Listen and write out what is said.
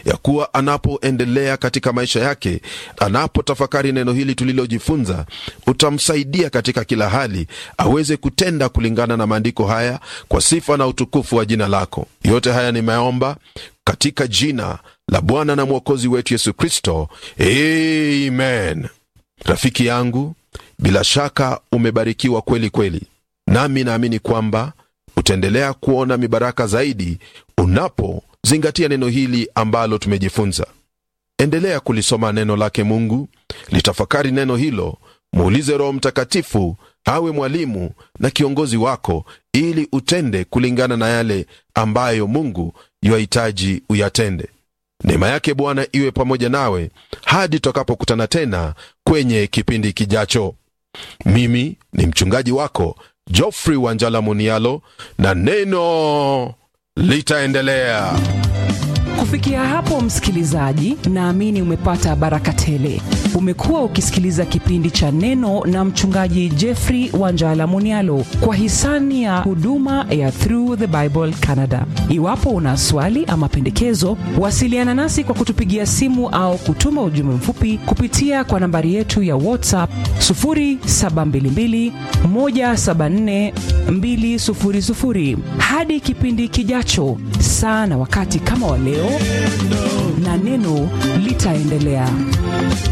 ya kuwa anapoendelea katika maisha yake, anapotafakari neno hili tulilojifunza, utamsaidia katika kila hali aweze kutenda kulingana na maandiko haya kwa sifa na utukufu wa jina lako. Yote haya nimeomba katika jina la Bwana na Mwokozi wetu Yesu Kristo, amen. Rafiki yangu, bila shaka umebarikiwa kweli kweli, nami naamini kwamba utaendelea kuona mibaraka zaidi unapozingatia neno hili ambalo tumejifunza. Endelea kulisoma neno lake Mungu, litafakari neno hilo, muulize Roho Mtakatifu awe mwalimu na kiongozi wako, ili utende kulingana na yale ambayo Mungu yuahitaji uyatende. Neema yake Bwana iwe pamoja nawe hadi tutakapokutana tena kwenye kipindi kijacho. Mimi ni mchungaji wako Geoffrey Wanjala Munialo, na neno litaendelea. Kufikia hapo, msikilizaji, naamini umepata baraka tele. Umekuwa ukisikiliza kipindi cha Neno na mchungaji Jeffrey Wanjala Munialo kwa hisani ya huduma ya Through the Bible Canada. Iwapo una swali ama pendekezo, wasiliana nasi kwa kutupigia simu au kutuma ujumbe mfupi kupitia kwa nambari yetu ya WhatsApp 0722 174 200. Hadi kipindi kijacho, saa na wakati kama wa leo, na neno litaendelea.